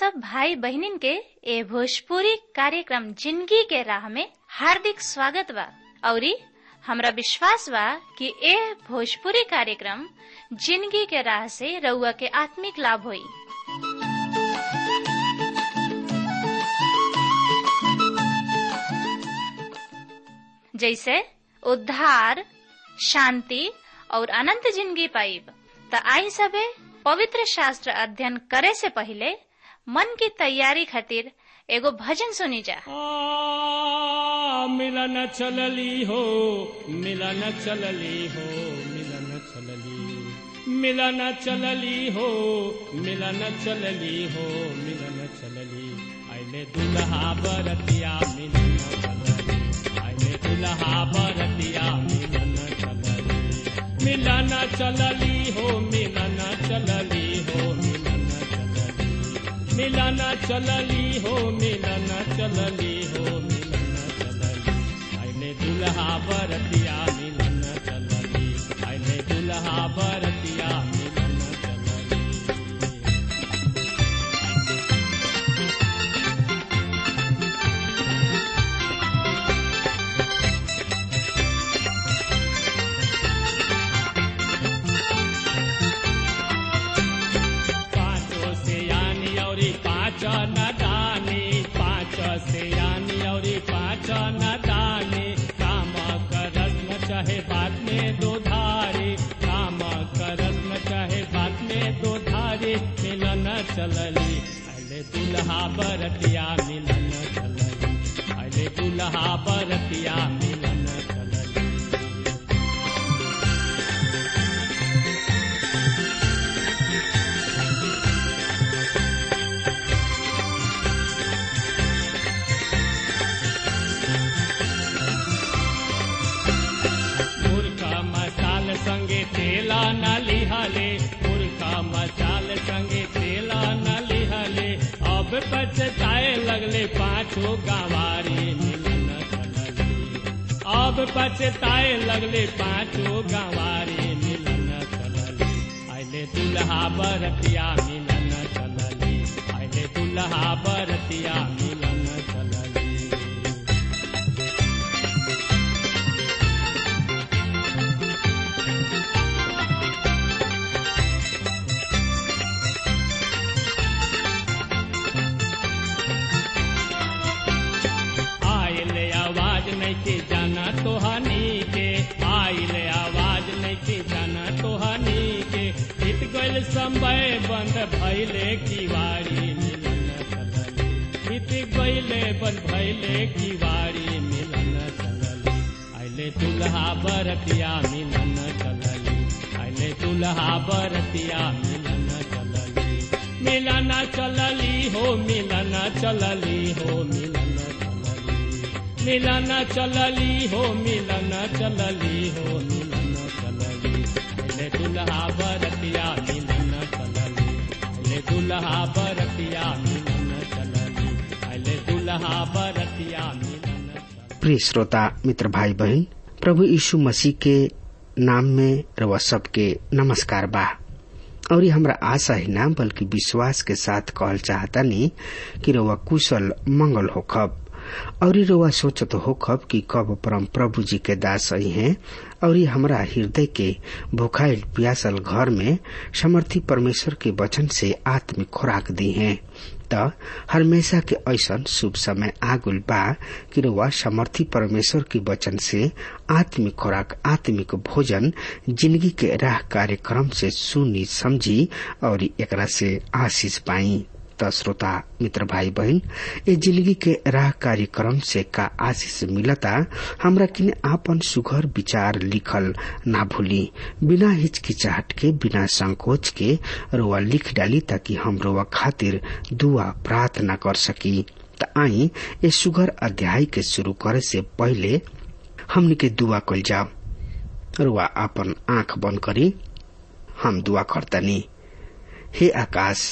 सब भाई बहनिन के ए भोजपुरी कार्यक्रम जिंदगी के राह में हार्दिक स्वागत बा औरी हमरा विश्वास बा कि ए भोजपुरी कार्यक्रम जिंदगी के राह से रउआ के आत्मिक लाभ होई जैसे उद्धार शांति और अनंत जिंदगी पाइब त आई सबे पवित्र शास्त्र अध्ययन करे से पहले मन की तैयारी खातिर एगो भजन सुनी जा आ, मिलन चलली हो मिलन चलली हो मिलन चलली मिलन चलली हो मिलन चलली हो मिलन चलली आइले दुल्हा बरतिया मिलन चलली आइले दुल्हा बरतिया मिलन चलली मिलन चलली हो मिलन चलली हो मिलन चलली मिलन चलली हो मिलन चलली हो मिलन चलली आइले दुल्हा बरतिया मिलन चलली आइले दुल्हा बरतिया मिलन चलली पाँचों से यानी और पाँच न दानी पाँच से यानी और पाँच न दानी काम करस न चाहे बात में दो धारे काम करस न चाहे बात में दो धारे मिलन चलली अले दुल्हा बरतिया मिलन चलली अले दुल्हा बरतिया मिलन चलली मुर्खा मसाल संगे तेला न लिहले मुर्खा मसाल संगे तेला न लिहले अब पछताए लगले पाछो गवारी मिलन चलली अब पछताए लगले पाछो गवारी मिलन चलली आइले दुल्हा बरतिया मिलन चलली आइले दुल्हा बरतिया मिलन चलली आइले आवाज नहीं के जाना तो हनी के आइले आवाज नहीं के जाना तो हनी के बीत गइल समय बंद भइले किवारी मिलन चलली बीत गइले बंद भइले किवारी मिलन चलली आइले दुल्हा बरतिया मिलन चलली आइले दुल्हा बरतिया मिलन चलली मिलन चलली हो मिलन चलली हो मिलन चलली मिलन चलली हो मिलन चलली हो मिलन चलली ले दुल्हा बरतिया मिलन चलली ले दुल्हा बरतिया मिलन चलली ले दुल्हा बरतिया मिलन चलली प्रिय श्रोता मित्र भाई बहन प्रभु यीशु मसीह के नाम में रवा सबके नमस्कार बा और ये हमरा आशा ही ना बल्कि विश्वास के साथ कहल चाहतानी कि रवा कुशल मंगल हो खब और ये रवा सोचत हो खब कि कब परम प्रभु जी के दास आई हैं और ये हमरा हृदय के भुखाइल प्यासल घर में समर्थी परमेश्वर के वचन से आत्मिक खुराक दी हैं त हमेशा के ऐसन शुभ समय आगुल बा कि रउआ समर्थी परमेश्वर के वचन से आत्मिक खुराक आत्मिक भोजन जिंदगी के राह कार्यक्रम से सुनी समझी और एकरा से आशीष पाई त श्रोता मित्र भाई बहन ये जिंदगी के राह कार्यक्रम से का आशीष मिलता हमरा किने आपन सुघर विचार लिखल ना भूली बिना हिचकिचाहट के बिना संकोच के रोआ लिख डाली ताकि हम रोआ खातिर दुआ प्रार्थना कर सकी त आई ये सुघर अध्याय के शुरू करे से पहले हमनी के दुआ कल जाओ रुआ आपन आंख बंद करी हम दुआ करतनी हे आकाश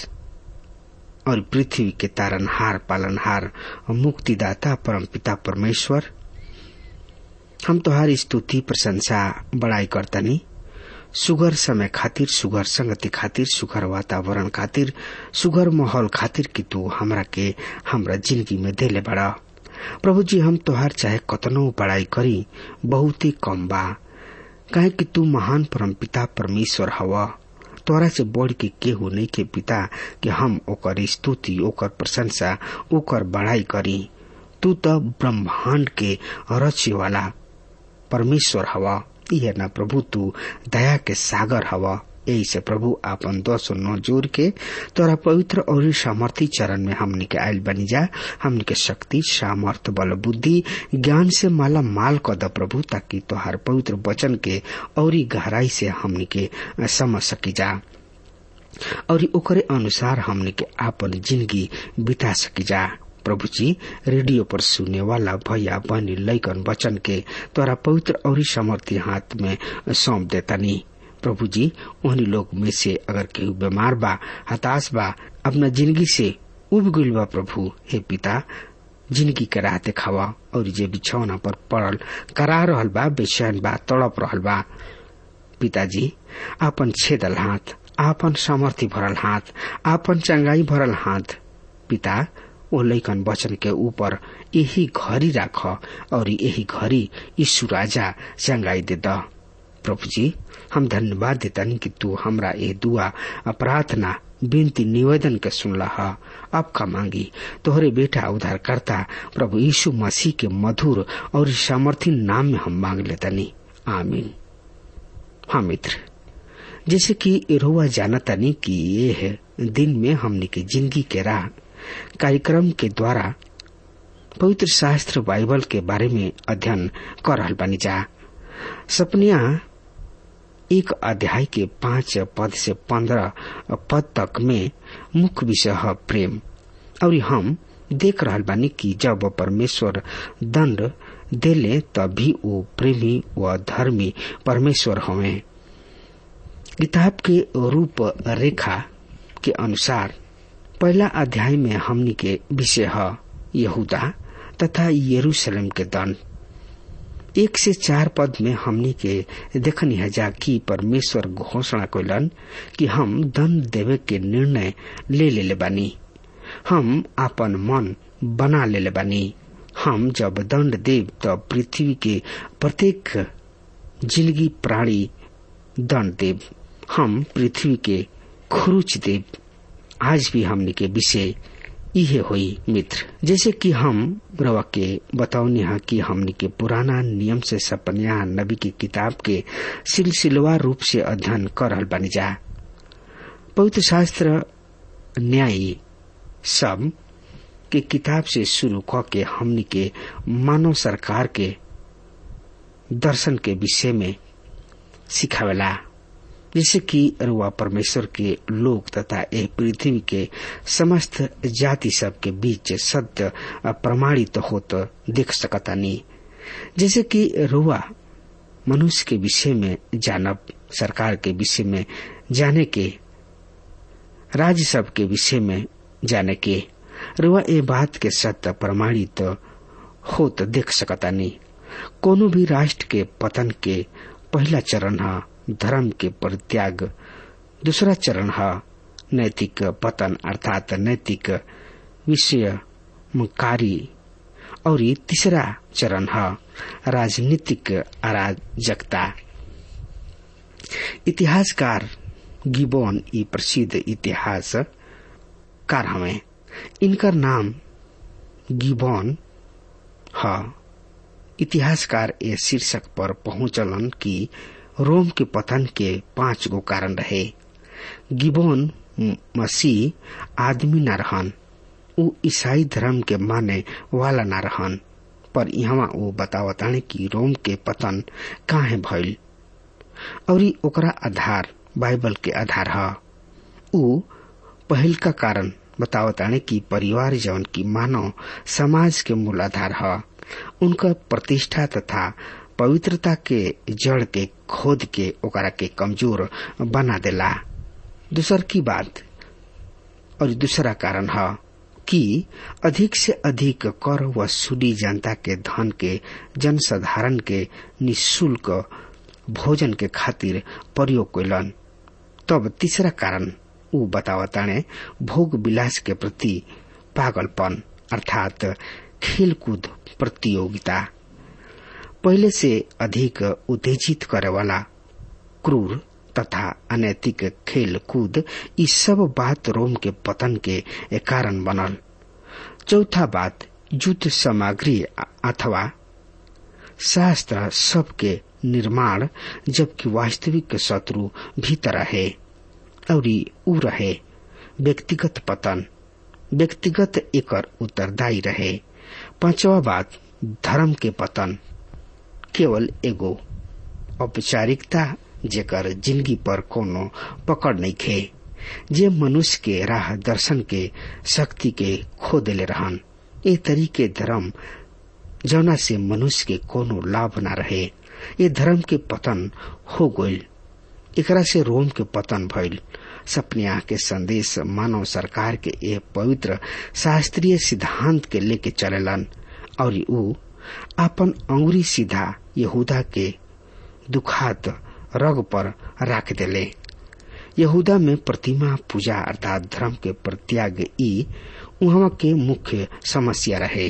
और पृथ्वी के तारनहार पालनहार और मुक्तिदाता परम पिता परमेश्वर हम तोहार स्तुति प्रशंसा बड़ाई करतनी सुगर समय खातिर सुगर संगति खातिर सुगर वातावरण खातिर सुगर माहौल खातिर कि तू हमरा के हमरा जिंदगी में देले बड़ा प्रभु जी हम तोहार चाहे कतनो बड़ाई करी बहुत ही कम बा काहे कि तू महान परम पिता परमेश्वर हवा तोरा से बढ़ के केहू नहीं के पिता कि हम ओकर स्तुति ओकर प्रशंसा ओकर बड़ाई करी तू तो ब्रह्मांड के रचे वाला परमेश्वर हवा यह ना प्रभु तू दया के सागर हवा यही से प्रभु आपन दस नौ जोर के तोरा पवित्र और सामर्थी चरण में हमनी के आयल बनी जा हमनी के शक्ति सामर्थ बल बुद्धि ज्ञान से माला माल कर द प्रभु ताकि तोहार पवित्र वचन के और गहराई से हमनी के समझ सकी जा और ओकरे अनुसार हमनी के आपन जिंदगी बिता सकी जा प्रभु जी रेडियो पर सुने वाला भैया बहनी लैकन वचन के तोरा पवित्र और समर्थी हाथ में सौंप देतानी प्रभु जी उन्हीं लोग में से अगर केहू बीमार बा हताश बा अपना जिंदगी से उब गईल बा प्रभु हे पिता जिंदगी के राह देखावा और जे बिछौना पर पड़ल करा रहल बा बेचैन बा तड़प रहल बा पिताजी आपन छेदल हाथ आपन सामर्थ्य भरल हाथ आपन चंगाई भरल हाथ पिता ओ लैकन वचन के ऊपर यही घड़ी राख और यही घड़ी यीशु राजा चंगाई दे द प्रभु जी हम धन्यवाद देतानी कि तू हमरा ये दुआ प्रार्थना विनती निवेदन के सुनला है अब का मांगी तोहरे बेटा उद्धार करता प्रभु यीशु मसीह के मधुर और सामर्थी नाम में हम मांग लेतानी आमीन हाँ मित्र जैसे कि रोवा जानतानी कि ये दिन में हमने के जिंदगी के राह कार्यक्रम के द्वारा पवित्र शास्त्र बाइबल के बारे में अध्ययन कर रहल बानी जा सपनिया एक अध्याय के पांच पद से पंद्रह पद तक में मुख्य विषय है प्रेम और हम देख रहल बानी कि जब परमेश्वर दंड देले तभी वो प्रेमी व धर्मी परमेश्वर हवे किताब के रूप रेखा के अनुसार पहला अध्याय में हमनी के विषय है यहूदा तथा यरूशलेम के दंड एक से चार पद में हमनी के देखनी है जा कि परमेश्वर घोषणा कैलन कि हम दंड देवे के निर्णय ले ले बानी हम अपन मन बना ले बानी हम जब दंड देव तब पृथ्वी के प्रत्येक जिंदगी प्राणी दंड देव हम पृथ्वी के खुरुच देव आज भी हमने के विषय इहे हुई मित्र जैसे कि हम रवा के बतावनी है कि हमने के पुराना नियम से सपनिया नबी की किताब के सिलसिलवा रूप से अध्ययन कर रहल बनी जा पवित्र शास्त्र न्यायी सब के किताब से शुरू क के हमनी के मानव सरकार के दर्शन के विषय में सिखावेला जैसे कि रुआ परमेश्वर के लोग तथा एक पृथ्वी के समस्त जाति सब के बीच सत्य प्रमाणित तो होत देख सकता नहीं जैसे कि रुआ मनुष्य के विषय में जानब सरकार के विषय में जाने के राज्य सब के विषय में जाने के रुआ ये बात के सत्य प्रमाणित तो होत देख सकता नहीं कोनो भी राष्ट्र के पतन के पहला चरण है धर्म के परित्याग दूसरा चरण है नैतिक पतन अर्थात नैतिक विषय कार्य और तीसरा चरण है राजनीतिक अराजकता इतिहासकार गिबोन ई प्रसिद्ध इतिहास कार हमें इनका नाम गिबोन है इतिहासकार ए शीर्षक पर पहुंचलन की रोम के पतन के पांच गो कारण रहे गिबोन मसीह आदमी न रहन उ ईसाई धर्म के माने वाला न रहन पर यहाँ वो बतावताने कि रोम के पतन काहे भइल और ओकरा आधार बाइबल के आधार है उ पहल का कारण बतावताने कि परिवार जवन की मानव समाज के मूल आधार है उनका प्रतिष्ठा तथा पवित्रता के जड़ के खोद के ओकरा के कमजोर बना देला दूसर की बात और दूसरा कारण है कि अधिक से अधिक कर वसूली जनता के धन के जनसाधारण के निशुल्क भोजन के खातिर प्रयोग कैलन तब तीसरा कारण ऊ बतावताने भोग विलास के प्रति पागलपन अर्थात खेलकूद प्रतियोगिता पहले से अधिक उत्तेजित करे वाला क्रूर तथा अनैतिक खेल कूद ई सब बात रोम के पतन के कारण बनल चौथा बात युद्ध सामग्री अथवा शास्त्र सबके निर्माण जबकि वास्तविक शत्रु भीतर रहे और ऊ रहे व्यक्तिगत पतन व्यक्तिगत एकर उत्तरदायी रहे पांचवा बात धर्म के पतन केवल एगो औपचारिकता जेकर जिंदगी पर कोनो पकड़ नहीं खे जे मनुष्य के राह दर्शन के शक्ति के खो देले रहन ए तरीके धर्म जौना से मनुष्य के कोनो लाभ न रहे ये धर्म के पतन हो गईल एकरा से रोम के पतन भइल सपनिया के संदेश मानव सरकार के ए पवित्र शास्त्रीय सिद्धांत के लेके चलेलन और ऊ अपन अंगुरी सीधा यहूदा के दुखात रग पर राख देले यहूदा में प्रतिमा पूजा अर्थात धर्म के प्रत्याग ई वहां के मुख्य समस्या रहे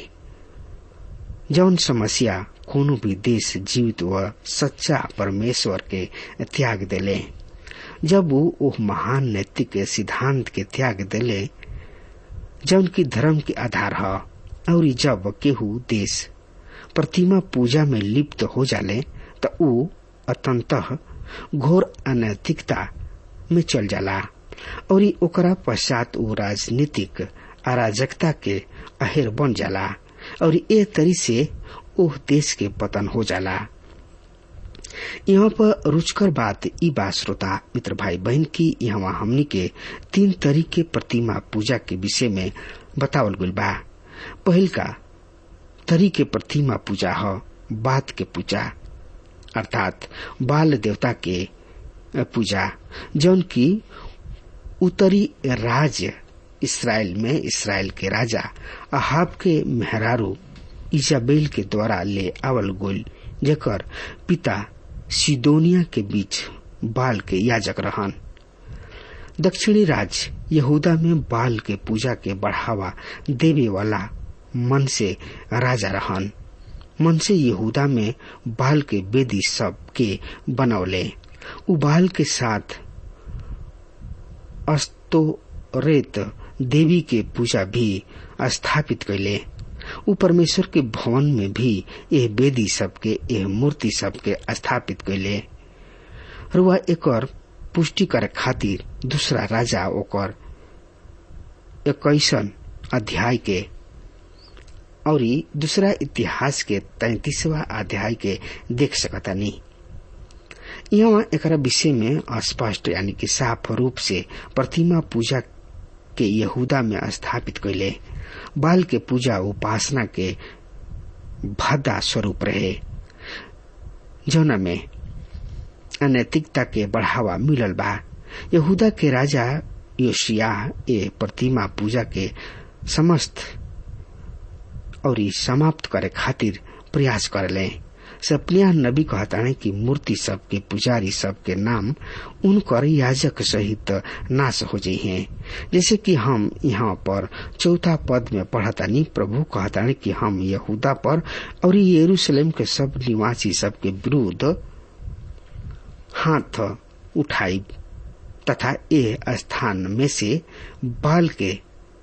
जौन समस्या कोनो भी देश जीवित व सच्चा परमेश्वर के त्याग देले जब वो ओह महान नैतिक सिद्धांत के त्याग देले जौन की धर्म के आधार है और जब केहू देश प्रतिमा पूजा में लिप्त हो जाले त ऊ अतंतः घोर अनैतिकता में चल जाला और ओकरा पश्चात ऊ राजनीतिक अराजकता के अहेर बन जाला और ए तरी से ओह देश के पतन हो जाला यहाँ पर रुचकर बात ई बात श्रोता मित्र भाई बहन की यहाँ हमनी के तीन तरीके प्रतिमा पूजा के विषय में बतावल गई बा पहल का तरीके प्रतिमा पूजा ह बात के पूजा अर्थात बाल देवता के पूजा जौन की उत्तरी राज्य इसराइल में इसराइल के राजा अहाब के मेहरारू इजाबेल के द्वारा ले आवल गोल जेकर पिता सिदोनिया के बीच बाल के याजक रहन दक्षिणी राज्य यहूदा में बाल के पूजा के बढ़ावा देवे वाला मन से राजा रहन मन से यहूदा में बाल के वेदी सब के बनौले उ बाल के साथ अस्तोरेत देवी के पूजा भी स्थापित कैले उ परमेश्वर के भवन में भी यह वेदी सबके यह मूर्ति सबके स्थापित कैले रुआ एकर पुष्टि करे खातिर दूसरा राजा ओकर इक्कीसन अध्याय के और दूसरा इतिहास के तैतीसवा अध्याय के देख सकता नहीं यहाँ एक विषय में स्पष्ट यानी कि साफ रूप से प्रतिमा पूजा के यहूदा में स्थापित कैले बाल के पूजा उपासना के भद्दा स्वरूप रहे जौना में अनैतिकता के बढ़ावा मिलल बा यहूदा के राजा योशिया ए प्रतिमा पूजा के समस्त और समाप्त करे खातिर प्रयास करले सपनिया नबी कहताने कि मूर्ति सब के पुजारी सब के नाम उनकर याजक सहित नाश हो जाइ हैं जैसे कि हम यहाँ पर चौथा पद में पढ़तानी प्रभु कहताने कि हम यहूदा पर और यरूशलेम के सब निवासी सब के विरुद्ध हाथ उठाई तथा ये स्थान में से बाल के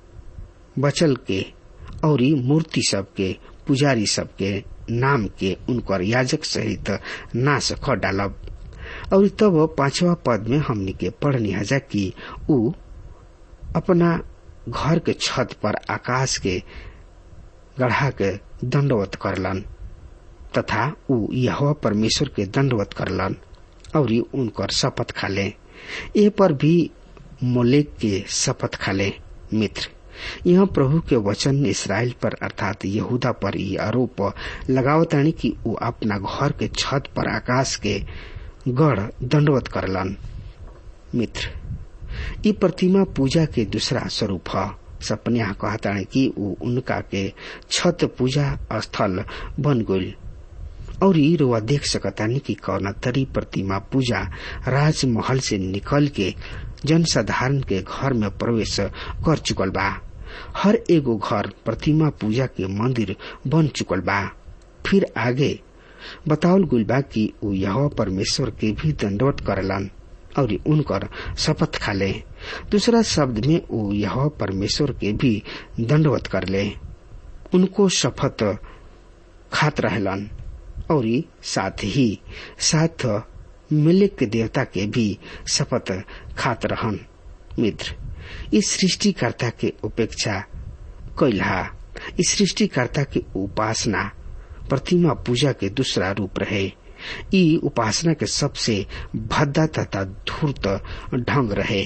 बचल के और मूर्ति सब के पुजारी सब के नाम के उनकर याजक सहित नाश ख डालब और तब पांचवा पद में हमने के पढ़नी हजा कि उ अपना घर के छत पर आकाश के गढ़ा के दंडवत करलन तथा उ यह परमेश्वर के दंडवत करलन और उनकर शपथ खाले ए पर भी मोलेक के शपथ खाले मित्र यह प्रभु के वचन इसराइल पर अर्थात यहूदा पर ये आरोप लगावतानी कि वो अपना घर के छत पर आकाश के गढ़ दंडवत करलन मित्र ई प्रतिमा पूजा के दूसरा स्वरूप है सपनिया कहतानी कि वो उनका के छत पूजा स्थल बन गई और रुआ देख सकतानी कि कौना तरी प्रतिमा पूजा राजमहल से निकल के जनसाधारण के घर में प्रवेश कर चुकल बा हर एगो घर प्रतिमा पूजा के मंदिर बन चुकल बा फिर आगे बतावल गुल बा कि उ यह परमेश्वर के भी दंडवत करलन और उनकर शपथ खाले दूसरा शब्द में उ यह परमेश्वर के भी दंडवत कर ले उनको शपथ खात रहलन और साथ ही साथ मिलक के देवता के भी शपथ खात रहन मित्र इस सृष्टिकर्ता के उपेक्षा कैलहा इस सृष्टिकर्ता के उपासना प्रतिमा पूजा के दूसरा रूप रहे ई उपासना के सबसे भद्दा तथा धूर्त ढंग रहे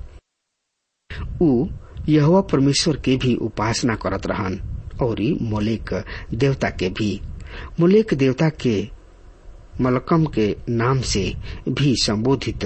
उ यहोवा परमेश्वर के भी उपासना करत रहन और मोलेक देवता के भी मोलेक देवता के मलकम के नाम से भी संबोधित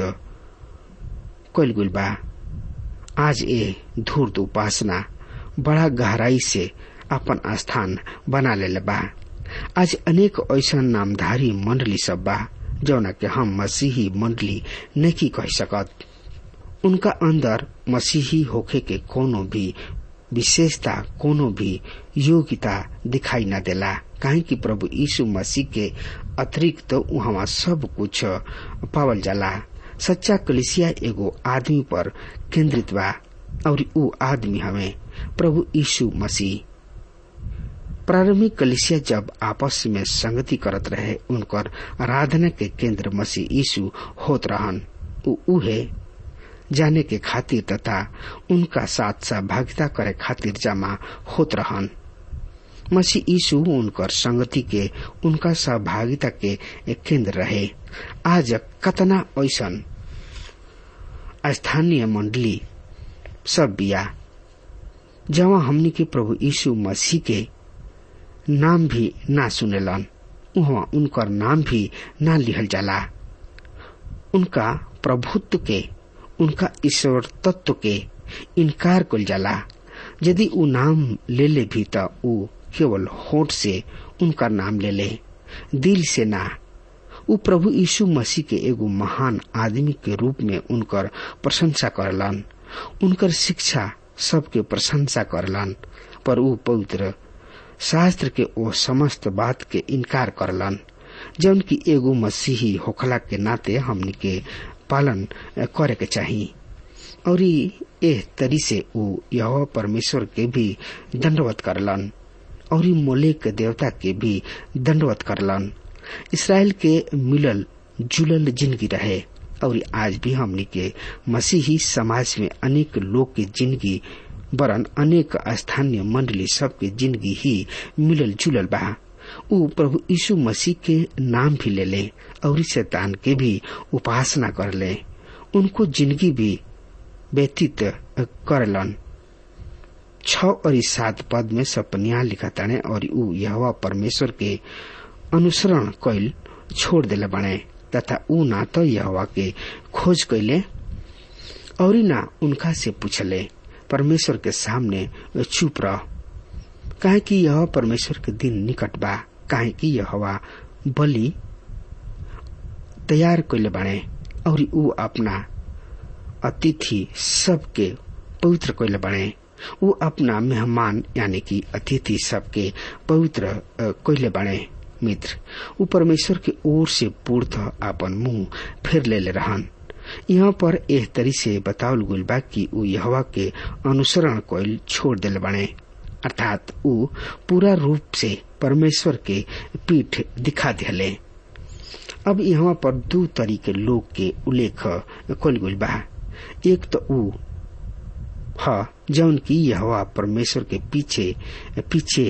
कैल गुल बा आज ए धूर्त उपासना बड़ा गहराई से अपन स्थान बना ले बा आज अनेक ऐसा नामधारी मंडली सब बा जौना के हम मसीही मंडली नहीं कह सकत उनका अंदर मसीही होखे के कोनो भी विशेषता कोनो भी योग्यता दिखाई न देला काहे कि प्रभु यीशु मसीह के अतिरिक्त तो वहाँ सब कुछ पावल जाला सच्चा कलिसिया एगो आदमी पर केंद्रित बा और ऊ आदमी हमें प्रभु यीशु मसीह प्रारंभिक कलिसिया जब आपस में संगति करत रहे उनकर आराधना के केंद्र मसीह यीशु होत रहन ऊ उहे जाने के खातिर तथा उनका साथ सहभागिता करे खातिर जमा होत रहन मसीह यीशु उनकर संगति के उनका सहभागिता के एक केंद्र रहे आज कतना ऐसन स्थानीय मंडली सब बिया जहाँ हमनी के प्रभु यीशु मसीह के नाम भी ना सुनेलन वहाँ उनकर नाम भी ना लिहल जाला उनका प्रभुत्व के उनका ईश्वर तत्व के इनकार कल जाला यदि उ नाम ले ले भी त उ केवल होठ से उनका नाम ले ले दिल से ना उ प्रभु यीशु मसीह के एगो महान आदमी के रूप में उनकर प्रशंसा करलन उनकर शिक्षा सबके प्रशंसा करलन पर उ पवित्र शास्त्र के ओ समस्त बात के इनकार करलन जौन की एगो मसीही होखला के नाते हमनी के पालन करे के चाही और एह तरी से उ यह परमेश्वर के भी दंडवत करलन और मोले के देवता के भी दंडवत करलन इसराइल के मिलल जुलल जिंदगी रहे और आज भी हमनी के मसीही समाज में अनेक लोग के जिंदगी वरन अनेक स्थानीय मंडली सबके जिंदगी ही मिलल जुलल बा उ प्रभु यीशु मसीह के नाम भी ले ले और शैतान के भी उपासना कर ले उनको जिंदगी भी व्यतीत करलन छ और सात पद में सपनिया लिखताने और उ यहवा परमेश्वर के अनुसरण कैल छोड़ दिले बने तथा उ ना तो यहवा के खोज कैले और ना उनका से पूछले परमेश्वर के सामने चुप रह काहे कि यह परमेश्वर के दिन निकट बा काहे कि यह बलि तैयार कैले बाणे और उ अपना अतिथि सबके पवित्र कैले बाणे उ अपना मेहमान यानी कि अतिथि सबके पवित्र कैले बाणे मित्र उ परमेश्वर के ओर से पूर्थ अपन मुंह फिर ले ले रहन यहाँ पर एह तरी से बतावल गुल बा कि उ यहवा के अनुसरण कोयल छोड़ दिल बने अर्थात उ पूरा रूप से परमेश्वर के पीठ दिखा दिले अब यहाँ पर दो तरीके लोग के उल्लेख कल गुल बा एक तो उ ह जौन की यहवा परमेश्वर के पीछे पीछे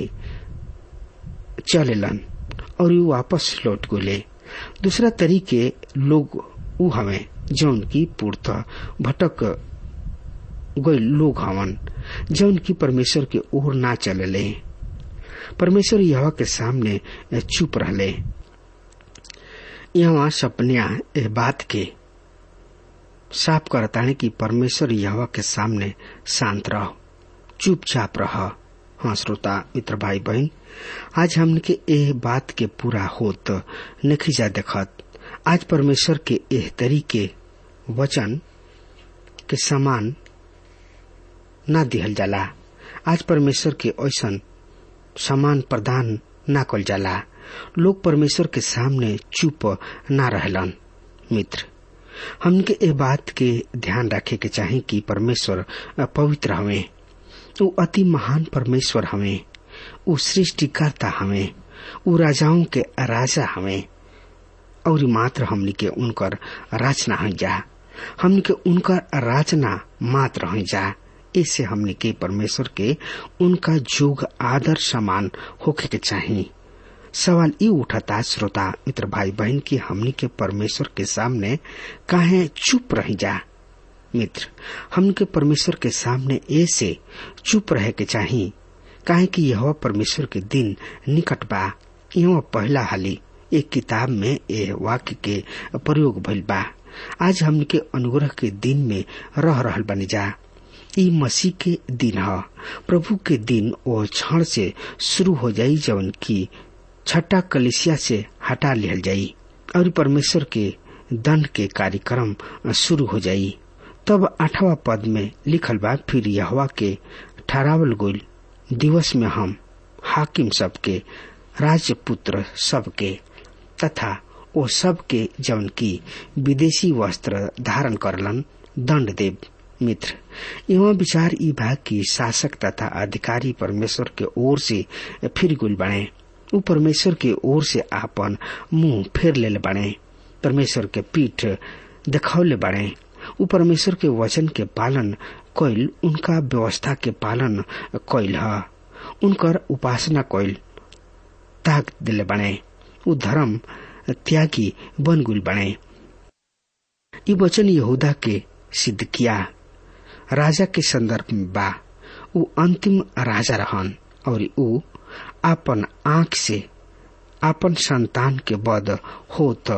चलेलन और उ वापस लौट गोले दूसरा तरीके लोग उ हमें जौन की पूर्त भटक गए लोग हवन जौन की परमेश्वर के ओर ना चलले परमेश्वर यह के सामने चुप रहले यहाँ सपनिया ए बात के साफ करता है कि परमेश्वर यह के सामने शांत रह चुपचाप रह हाँ श्रोता मित्र भाई बहन आज हमने के एह बात के पूरा होत नहीं जा देखत आज परमेश्वर के एह तरीके वचन के समान ना दिहल जाला आज परमेश्वर के ऐसन समान प्रदान ना कल जाला लोग परमेश्वर के सामने चुप ना रहलन मित्र हमके ए बात के ध्यान रखे के चाहे कि परमेश्वर पवित्र हवे ऊ अति महान परमेश्वर हवे ऊ सृष्टिकर्ता हवे ऊ राजाओं के राजा हवे और मात्र हमनी के उनकर रचना हो जा हमनी के उनकर रचना मात्र हो जा इससे हमनी के परमेश्वर के उनका जोग आदर समान होके के चाहिए सवाल ये उठाता श्रोता मित्र भाई बहन की हमनी के परमेश्वर के सामने काहे चुप रह जा मित्र हमन के परमेश्वर के सामने ऐसे चुप रहे के चाहिए काहे कि यह परमेश्वर के दिन निकट बा यह पहला हाली एक किताब में यह वाक्य के प्रयोग भइल बा आज हमन के अनुग्रह के दिन में रह रहल बनी जा ई मसीह के दिन ह प्रभु के दिन वो क्षण से शुरू हो जाई जवन की छठा कलिसिया से हटा लिहल जाई और परमेश्वर के दंड के कार्यक्रम शुरू हो जाई तब आठवा पद में लिखल बा फिर यहवा के ठहरावल गोल दिवस में हम हाकिम सबके राजपुत्र सबके तथा ओ सबके जवन की विदेशी वस्त्र धारण करलन दंड देव मित्र एवं विचार ई भाग की शासक तथा अधिकारी परमेश्वर के ओर से फिर गुल बने ऊ परमेश्वर के ओर से आपन मुंह फेर ले बने परमेश्वर के पीठ दिखौले बने ऊ परमेश्वर के वचन के पालन कैल उनका व्यवस्था के पालन कैल ह उनकर उपासना कैल ताक दिले बने ऊ धर्म त्यागी बनगुल बने ई वचन यहूदा के सिद्ध किया राजा के संदर्भ में बा ऊ अंतिम राजा रहन और ऊ आपन आंख से आपन संतान के बद होत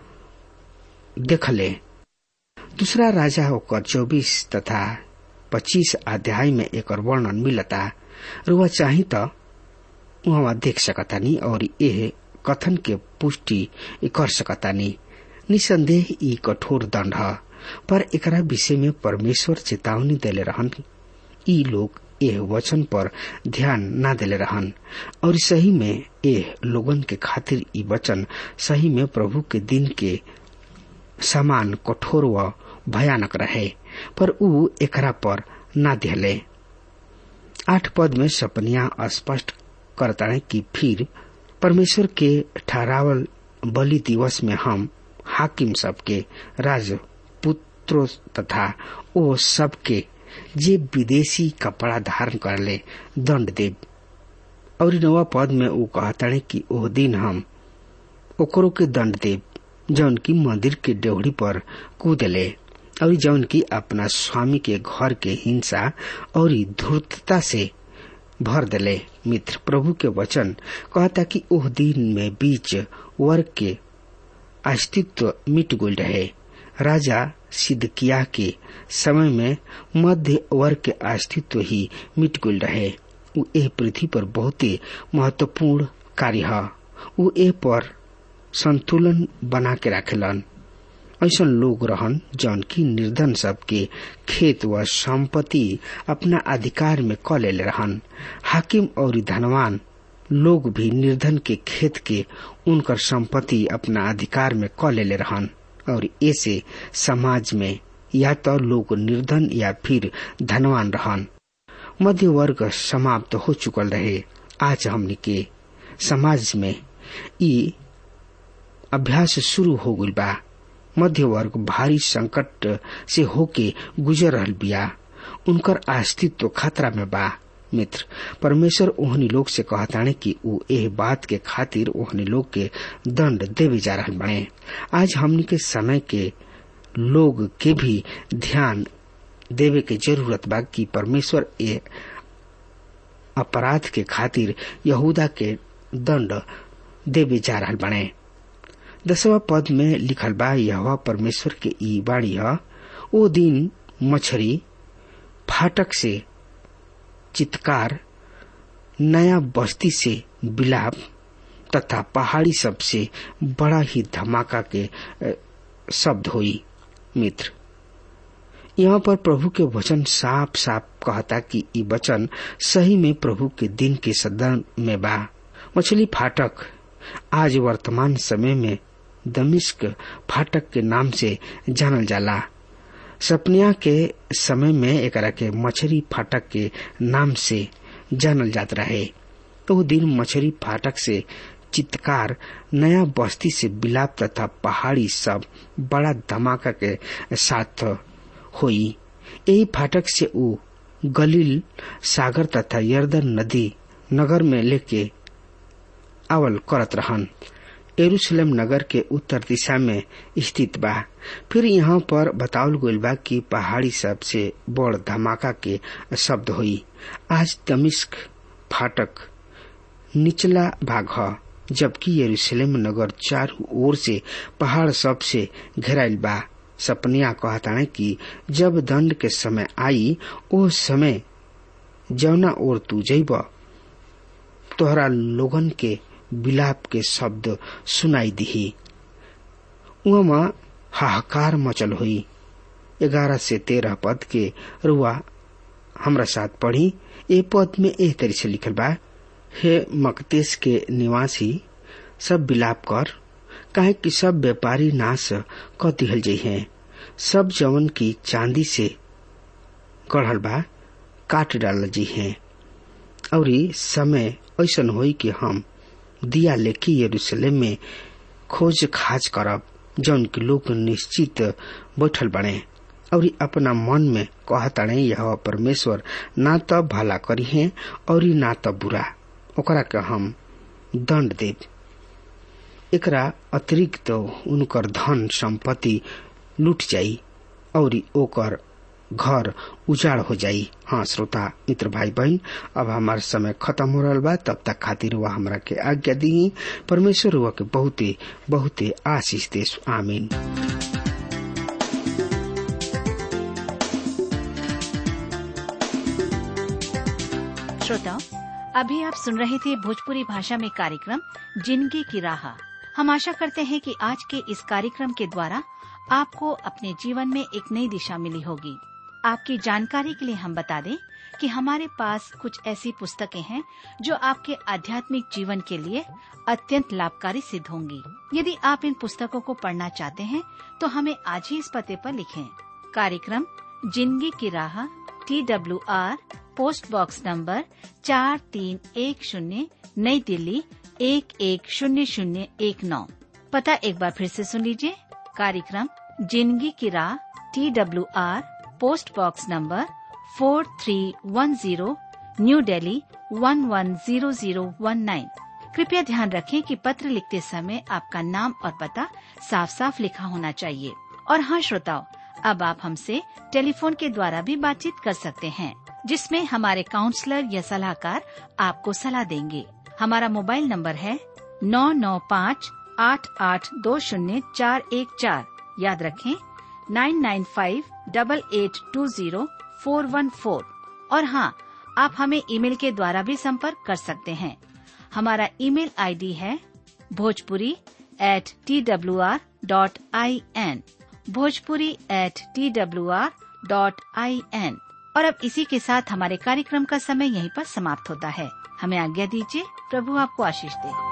देखले दूसरा राजा होकर चौबीस तथा पच्चीस अध्याय में एक वर्णन मिलता रुआ चाही तो वहाँ देख सकतानी और यह कथन के पुष्टि कर सकतानी निसंदेह ई कठोर दंड है पर एकरा विषय में परमेश्वर चेतावनी देले रहन ई लोग एह वचन पर ध्यान न देले रहन और सही में एह लोगन के खातिर ई वचन सही में प्रभु के दिन के समान कठोर व भयानक रहे पर ऊ एकरा पर न दिले आठ पद में सपनिया स्पष्ट करता कि फिर परमेश्वर के ठहरावल बलि दिवस में हम हाकिम सबके राज पुत्रों तथा ओ सबके जे विदेशी कपड़ा धारण कर ले दंड देव और नवा पद में वो कहता कि ओह दिन हम ओकरो के दंड देव जौन की मंदिर के डेवड़ी पर कूदले और जौन की अपना स्वामी के घर के हिंसा और धूर्तता से भर दिले मित्र प्रभु के वचन कहता कि ओह दिन में बीच वर्ग के अस्तित्व मिट गुल रहे राजा सिद्धकिया के समय में मध्य वर्ग के अस्तित्व ही मिट गुल रहे उ ए पृथ्वी पर बहुत महत्वपूर्ण कार्य है उ ए पर संतुलन बना के रखेलन ऐसा लोग रहन जौन की निर्धन सबके खेत व संपत्ति अपना अधिकार में क ले रहन हाकिम और धनवान लोग भी निर्धन के खेत के उनकर संपत्ति अपना अधिकार में क ले रहन और ऐसे समाज में या तो लोग निर्धन या फिर धनवान रहन मध्य वर्ग समाप्त हो चुकल रहे आज हमने के समाज में ई अभ्यास शुरू हो गई बा मध्य वर्ग भारी संकट से होके गुजर रहल बिया उनकर अस्तित्व खतरा में बा मित्र परमेश्वर ओहनी लोग से कहताने कि ऊ एह बात के खातिर ओहनी लोग के दंड देवे जा रहल बने आज हमनी के समय के लोग के भी ध्यान देवे के जरूरत बा कि परमेश्वर ए अपराध के खातिर यहूदा के दंड देवे जा रहल बने दसवा पद में लिखल बा यह परमेश्वर के ई बाणी है ओ दिन मछरी फाटक से चित्कार नया बस्ती से बिलाप तथा पहाड़ी सबसे बड़ा ही धमाका के शब्द हुई मित्र यहाँ पर प्रभु के वचन साफ साफ कहता कि ई वचन सही में प्रभु के दिन के सदन में बा मछली फाटक आज वर्तमान समय में दमिश्क फाटक के नाम से जानल जाला सपनिया के समय में एकरा के मछली फाटक के नाम से जानल जात रहे तो दिन मछली फाटक से चित्कार नया बस्ती से बिलाप तथा पहाड़ी सब बड़ा धमाका के साथ हुई यही फाटक से ऊ गलील सागर तथा यर्दन नदी नगर में लेके आवल करत रहन एरूशलेम नगर के उत्तर दिशा में स्थित बा फिर यहाँ पर बतावल गईल बा कि पहाड़ी सबसे बड़ धमाका के शब्द हुई आज दमिश्क फाटक निचला भाग ह जबकि यरूशलेम नगर चारों ओर से पहाड़ सब से घेराइल बा सपनिया कहताने कि जब दंड के समय आई ओ समय जौना ओर तू जैब तोहरा लोगन के बिलाप के शब्द सुनाई दिही उमा हाहाकार मचल हुई ग्यारह से तेरह पद के रुआ हमरा साथ पढ़ी ए पद में एह तरी से लिखल बा हे मकतेश के निवासी सब बिलाप कर काहे कि सब व्यापारी नाश क दिहल जाइ हैं सब जवन की चांदी से गढ़ल बा काट डाल जी हैं और समय ऐसन होई कि हम दिया लेके यरूशलेम में खोज खाज करब जौन के लोग निश्चित बैठल बने और अपना मन में कहताड़े यह परमेश्वर ना तो भला करी है और ना तो बुरा ओकरा के हम दंड देव एकरा अतिरिक्त तो उनकर धन संपत्ति लूट जाई और ओकर घर उजाड़ हो जाई हाँ श्रोता मित्र भाई बहन अब हमार समय खत्म हो रहा बा तब तक खातिर वह हमरा के आज्ञा दी परमेश्वर हुआ के बहुते बहुते आशीष दे आमीन श्रोताओं अभी आप सुन रहे थे भोजपुरी भाषा में कार्यक्रम जिंदगी की राह हम आशा करते हैं कि आज के इस कार्यक्रम के द्वारा आपको अपने जीवन में एक नई दिशा मिली होगी आपकी जानकारी के लिए हम बता दें कि हमारे पास कुछ ऐसी पुस्तकें हैं जो आपके आध्यात्मिक जीवन के लिए अत्यंत लाभकारी सिद्ध होंगी यदि आप इन पुस्तकों को पढ़ना चाहते हैं तो हमें आज ही इस पते पर लिखें कार्यक्रम जिंदगी की राह T W R post box number चार तीन एक शून्य नई दिल्ली एक एक शून्य शून्य एक नौ पता एक बार फिर से सुन लीजिए कार्यक्रम जिंदगी की राह T W R post box number four three one zero new Delhi one one zero zero one nine कृपया ध्यान रखें कि पत्र लिखते समय आपका नाम और पता साफ साफ लिखा होना चाहिए और हाँ श्रोताओं अब आप हमसे टेलीफोन के द्वारा भी बातचीत कर सकते हैं जिसमें हमारे काउंसलर या सलाहकार आपको सलाह देंगे हमारा मोबाइल नंबर है नौ नौ पाँच आठ आठ दो शून्य चार एक चार याद रखें nine nine five double eight two zero four one four और हाँ आप हमें ईमेल के द्वारा भी संपर्क कर सकते हैं हमारा ईमेल आईडी है Bhojpuri at T W R dot I N Bhojpuri at T W R dot I N और अब इसी के साथ हमारे कार्यक्रम का समय यहीं पर समाप्त होता है हमें आज्ञा दीजिए प्रभु आपको आशीष दे